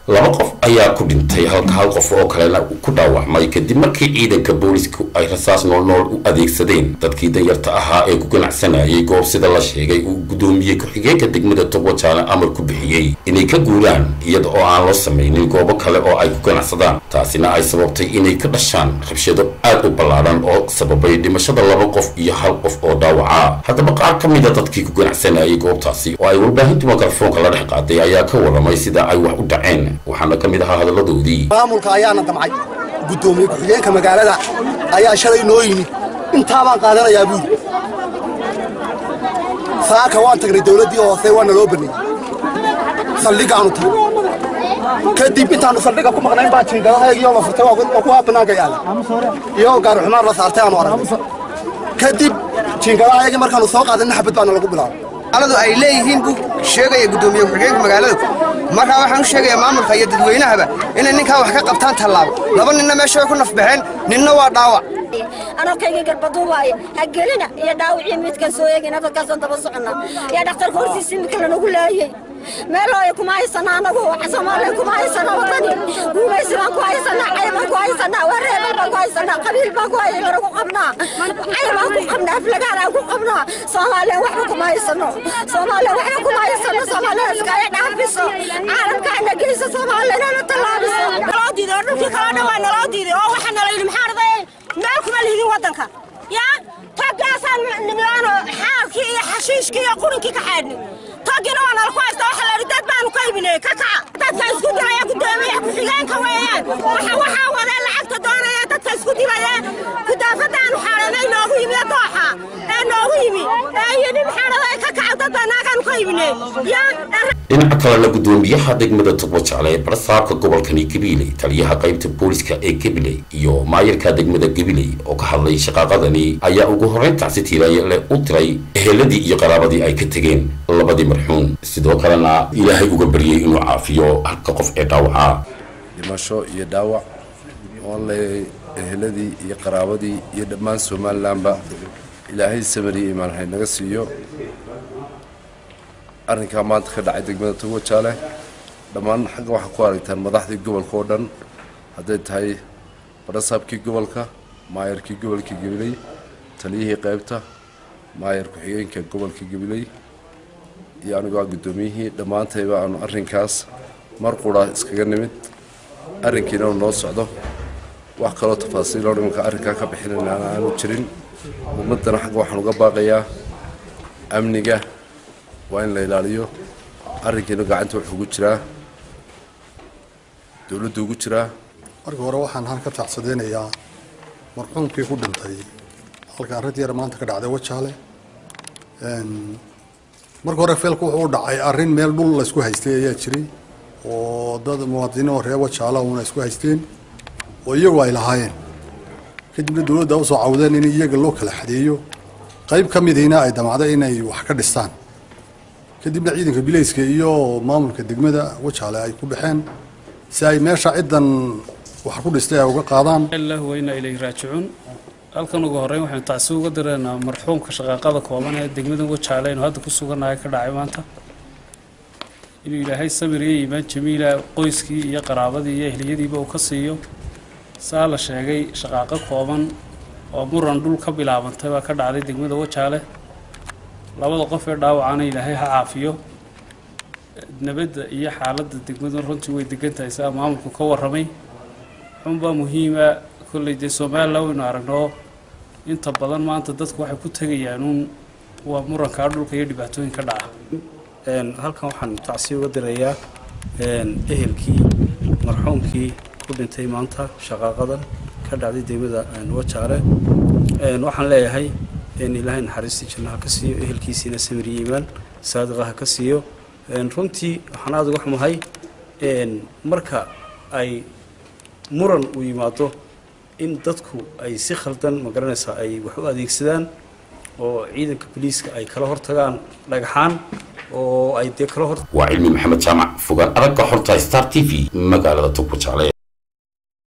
laba qof ayaa ku dhintay halka hal qof oo kalena ku dhaawacmay kadib markii ciidanka boolisku ay rasaas noolnool u adeegsadeen dadkii danyarta ahaa ee ku ganacsanayay goob sida la sheegay uu gudoomiyey ku-xigeenka degmada togwajaale amar ku bixiyey inay ka guuraan iyada oo aan loo samaynin goobo kale oo ay ku ganacsadaan taasina ay sababtay inay ka dhashaan rabshado aad u ballaadhan oo sababay dhimashada laba qof iyo hal qof oo dhaawaca haddaba qaar ka mida dadkii ku ganacsanayay goobtaasi oo ay warbaahintu mikrofoonka la dhex qaaday ayaa ka waramay sida ay wax u dhaceen waxaana ka mid ahaa hadalladoodii maamulka ayaana damcay guddoomiye ku-xigeenka magaalada ayaa shalay noo yimid intaa baan qaadanayaa buuri saaka waan tagnay dawladdii hoose waa naloo baniyey saldhigaanu tagnay kadib intaannu saldhiga ku maqnayn baa jiingadahaygiyoo la furtay waa kuwaa bannaanka yaala iyagoo gaaruxumaar la saartay aanu aragay kadib jiingadahayagii markaannu soo qaadanna xabad baana lagu bilaabay aladu ay leeyihiin buu sheegaya guddoomiye ku-xigeenka magaaladu markaa waxaan u sheegayaa maamulka iyo dadweynahaba inay ninkaa wax ka qabtaan tallaabo laba ninna meesha way ku nafbaxeen ninna waa dhaawac anokayga garbaduubaaye ha gelina iyo dhaawicii midkan soo eegina dadkaasaan daba soconna iyo dhakhtarka hortiisa imika lanagu laayey meelooya kuma haysana anagu soomaaliya kuma haysana wadani guumaysi baan ku haysanaa cay baan ku haysanaa wareebal baan ku haysanaa qabiil baan ku hayana ku qabnaa cay baan ku qabnaa aflagaan aan ku qabnaa soomaaliya waxba kuma haysano soomaaliya waxba kuma haysano soomaaliya iskaaga dhaafiso caalamka ana geyso soomaaliya inana tallaabiso naloo diiday oo dhulkii kaloo dhan waa naloo diiday oo waxaa nala yidhi maxaa arday meel kuma lihidin waddanka yaa toggaasaan nimlaano xaalkii iyo xashiishkii iyo qurinkii ka xaadhnay toggina waa nala ku haysta waxa la yidhi dad baanu ka ibinay ka kaca dadka isku dilaya guddoomiyaha ku-xigeenka weeyaan waxa waxaa wadee lacagta doonaya dadka isku dilaya kudaafadaanu xaalanay noogu yimi dooxa ee noogu yimi ee yidhi maxaa arday ka kaca dad baa naagaanu ka ibinay yaa dhinaca kalena guddoomiyaha degmada togwajaale ee barsaabka gobolkani gabiley taliyaha qaybta booliska ee gabiley iyo maayarka degmada gabiley oo ka hadlay shaqaaqadani ayaa ugu horreyn tacsi tiiraayale u diray eheladii iyo qaraabadii ay ka tegeen labadii marxuun sidoo kalena ilaahay uga baryey inuu caafiyo halka qof ee dhaawaca dhimasho iyo dhaawac oo leeyay eheladii iyo qaraabadii iyo dhammaan somalilanba ilaahay samariya imaanhay naga siiyo arrinkaa maanta ka dhacay degmada togwajaale dhammaan xagga waxaa ku aragtaan madaxdii gobolka oo dhan hadday tahay barasaabkii gobolka maayarkii gobolka gabiley taliyihii qaybta maayar ku-xigeenka gobolka gabiley iyo anigoo ah guddoomiyihii dhammaantayba aanu arrinkaas mar qura iskaga nimid arrinkiina uu noo socdo wax kaloo tafaasiiloo dhimanka arrinkaa ka bixinayna aanu jirin ummaddana xagga waxaan uga baaqayaa amniga waa in la ilaaliyo arrinkiina gacanta wuxuu ugu jiraa dowladdu ugu jiraa marka hore waxaan han ka tacsadeynayaa marxuumkii ku dhintay halka arrinta yar maanta ka dhacday wajaale marka hore feelku wuxuu u dhacay arrin meel dhul la isku haystay ayaa jiray oo dad muwaadiniin oo reer wajaala una isku haysteen oo iyagu ay lahaayeen kadibna dowladda usoo cawdeen in iyaga loo kala xadeeyo qayb ka midiina ay damacday inay wax ka dhistaan kadibna ciidanka bilayska iyo maamulka degmada wajaale ay ku baxeen si ay meesha ciddan wax ku dhistay ay uga qaadaan ilaahu weyna ilayhi raajicuun halkan ugu horreyn waxaynu tacsi uga direynaa marxuumka shaqaaqada kooban ee degmada wajaale aynu hadda ku sugannahay ka dhacay maanta inuu ilaahay samir iyo iimaan jamiila qoyskii iyo qaraabadii iyo ehliyadiiba uu ka siiyo saa la sheegay shaqaaqo kooban oo muran dhul ka bilaabantay baa ka dhacday degmada wajaale labada qof ee dhaawacana ilaahay ha caafiyo nabadda iyo xaaladda degmadu runtii way degan tahay sidaa maamulku ka warramay xunbaa muhiima kolley dee somalilan waynu aragno inta badan maanta dadku waxay ku tegayaan uun waa murankaa dhulka iyo dhibaatooyin ka dhaca halkan waxaan tacsi uga dirayaa ehelkii marxuumkii ku dhintay maanta shaqaaqadan ka dhacday degmada wajaale waxaan leeyahay ilaahay naxariistii jannaha ka siiyo ehelkiisiina samir iyo iimaan saadiqa ha ka siiyo runtii waxaan aada uga xumahay marka ay muran uu yimaado in dadku ay si khaldan magaranaysaa ay wax u adeegsadaan oo ciidanka boliiska ay kala hortagaan dhagaxaan oo ay dee kala hor waa cilmi maxamed jaamac fogaan aragga xorta star t v magaalada togwajaale